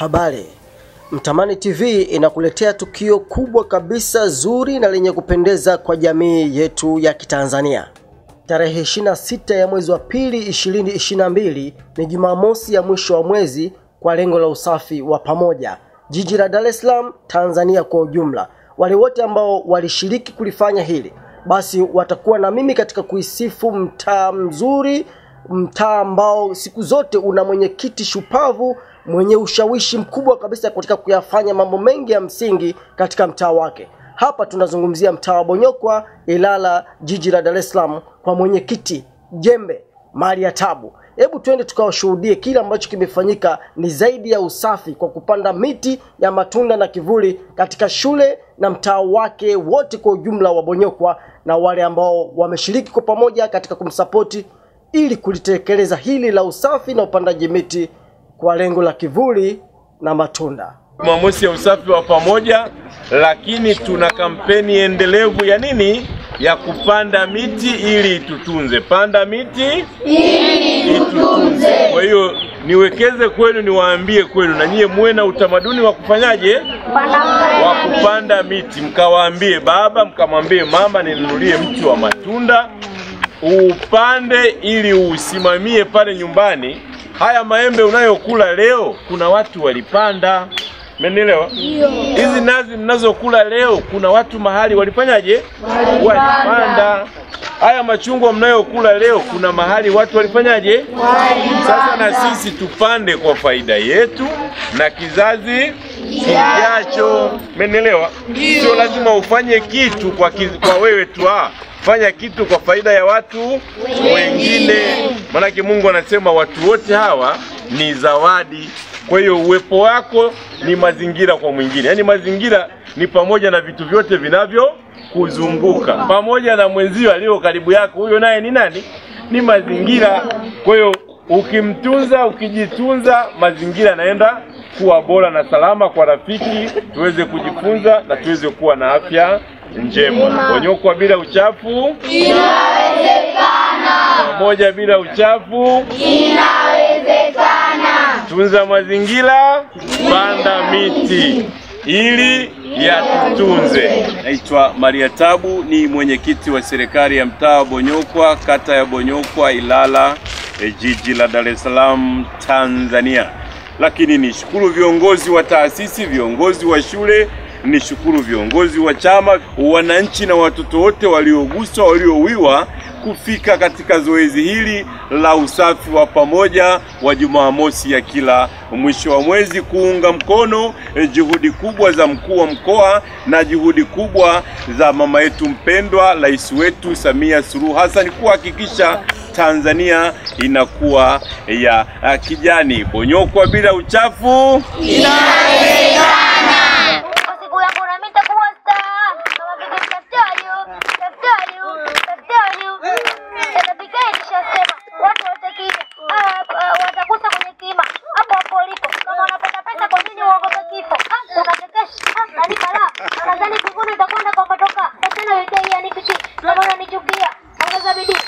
Habari. Mtamani TV inakuletea tukio kubwa kabisa zuri na lenye kupendeza kwa jamii yetu ya Kitanzania. Tarehe 26 ya mwezi wa pili 2022 ni Jumamosi ya mwisho wa mwezi kwa lengo la usafi wa pamoja jiji la Dar es Salaam, Tanzania kwa ujumla. Wale wote ambao walishiriki kulifanya hili basi watakuwa na mimi katika kuisifu mtaa mzuri, mtaa ambao siku zote una mwenyekiti shupavu mwenye ushawishi mkubwa kabisa katika kuyafanya mambo mengi ya msingi katika mtaa wake. Hapa tunazungumzia mtaa wa Bonyokwa, Ilala, jiji la Dar es Salaam, kwa mwenyekiti Jembe Mali ya Tabu. Hebu twende tukawashuhudie kile ambacho kimefanyika. Ni zaidi ya usafi kwa kupanda miti ya matunda na kivuli katika shule na mtaa wake wote kwa ujumla wa Bonyokwa, na wale ambao wameshiriki kwa pamoja katika kumsapoti ili kulitekeleza hili la usafi na upandaji miti kwa lengo la kivuli na matunda. Jumamosi ya usafi wa pamoja, lakini tuna kampeni endelevu ya nini? Ya kupanda miti ili itutunze. Panda miti ili itutunze. Kwa hiyo niwekeze kwenu, niwaambie kwenu, na nyie muwe na utamaduni wa kufanyaje, wa kupanda miti. Mkawaambie baba, mkamwambie mama, ninunulie mti wa matunda upande ili usimamie pale nyumbani. Haya maembe unayokula leo, kuna watu walipanda. Mmenielewa? Hizi nazi mnazokula leo, kuna watu mahali walifanyaje? Walipanda. Haya machungwa mnayokula leo, kuna mahali watu walifanyaje? Sasa na sisi tupande kwa faida yetu na kizazi kijacho. Mmenielewa? Sio lazima ufanye kitu kwa, kiz, kwa wewe tu ah fanya kitu kwa faida ya watu wengine. Maanake Mungu anasema watu wote hawa ni zawadi. Kwa hiyo uwepo wako ni mazingira kwa mwingine, yaani mazingira ni pamoja na vitu vyote vinavyokuzunguka pamoja na mwenzio aliyo karibu yako, huyo naye ni nani? Ni mazingira. Kwa hiyo ukimtunza, ukijitunza, mazingira yanaenda kuwa bora na salama kwa rafiki, tuweze kujifunza na tuweze kuwa na afya njema. Bonyokwa bila uchafu Inawezekana. pamoja bila uchafu. Inawezekana. Tunza mazingira, panda miti ili yatutunze. Naitwa Maria Tabu, ni mwenyekiti wa serikali ya mtaa wa Bonyokwa, kata ya Bonyokwa, Ilala, e, jiji la Dar es Salaam, Tanzania. Lakini nishukuru viongozi wa taasisi, viongozi wa shule nishukuru viongozi wa chama, wananchi na watoto wote walioguswa, waliowiwa kufika katika zoezi hili la usafi wa pamoja wa Jumamosi ya kila mwisho wa mwezi kuunga mkono eh, juhudi kubwa za mkuu wa mkoa na juhudi kubwa za mama yetu mpendwa, rais wetu Samia Suluhu Hassan kuhakikisha Tanzania inakuwa ya ya kijani. Bonyokwa bila uchafu. Kwa siku yangu na mimi nitakuwa star. Kama vile daktari, daktari, daktari. Nitapika nishasema. Watu wote kile. Ah, watakusa kwenye kima. Hapo hapo ulipo. Kama unapata pesa kwa nini uogope kifo? Ah, unatekesha. Ah, nani bala? Nadhani mbinguni utakwenda kwa kutoka. Tena yote hii anifichi. Kama unanichukia, ongeza bidii.